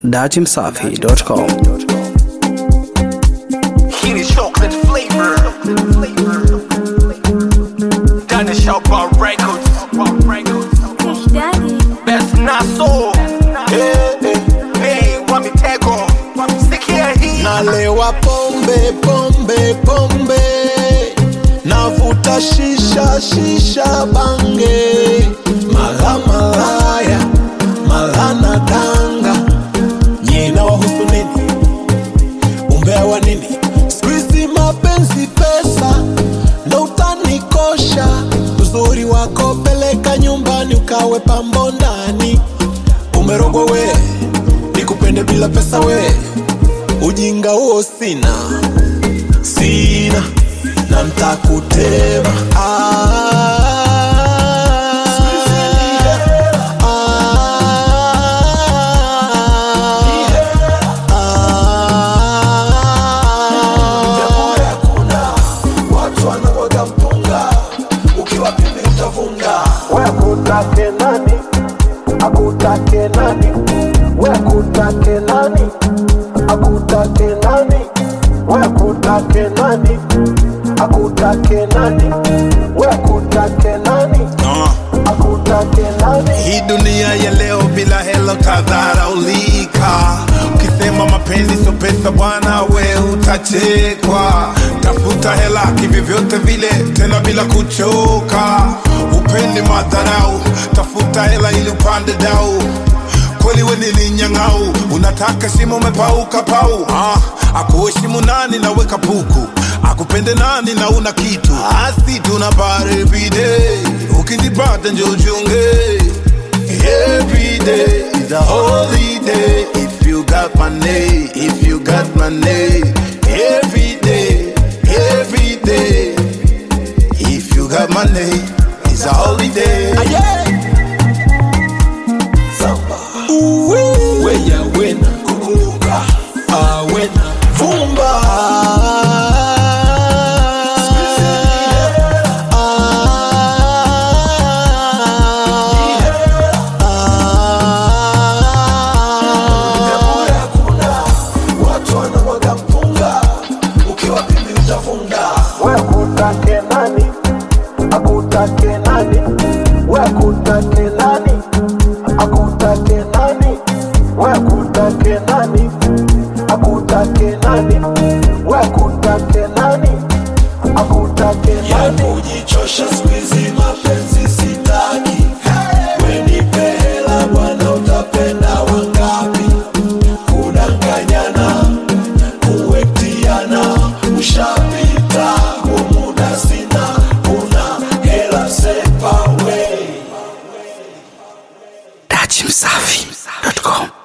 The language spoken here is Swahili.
datimsafi.com. Heated chocolate flavor. Done the shop about records. Kush Daddy. Best not so. Hey, hey, hey, want me tag on. Stick here, he. nalewa pombe pombe pombe navuta shisha shisha bange mala malaya mala na danga nyina wahusu nini umbea wa nini skuizi mapenzi pesa ndo utanikosha uzuri wako peleka nyumbani ukawe pambo ndani umerogwa we nikupende bila pesa we ujinga huo sina sina na mtakutema ah, watu wanavoga mpunga ukiwa pimbi utavunga we akutake nani akutake nani we akutake nani akutake nani we akutake nani akutake nani we akutake nani akutake nani Hii dunia ya leo bila hela utadharaulika. Ukisema mapenzi sio pesa bwana, we utachekwa. Tafuta hela kivyovyote vile, tena bila kuchoka. Upendi madharau, tafuta hela ili upande dau kweli we nilinyang'au, unataka shimo umepauka pau. Ah, akuheshimu nani na weka puku, akupende nani na una kitu. Asi tuna bar every day, ukizipata njo uchunge. Every day is a holiday if you got money, if you got money. Every day, every day, if you got money, it's a holiday. weya wena kukumbuka awena vumba watu wanamwaga mpunga ukiwa pimbi utavunga we akutake nani akutake nani we akutake nani akutake nani we akutake nani akutake nani we akutake nani akutake nani kujichosha skuizi mapenzi sitaki wenipe hela bwana utapenda wangapi kudanganyana kuwetiana ushapita umuda sina una hela sepa we datimsafi.com.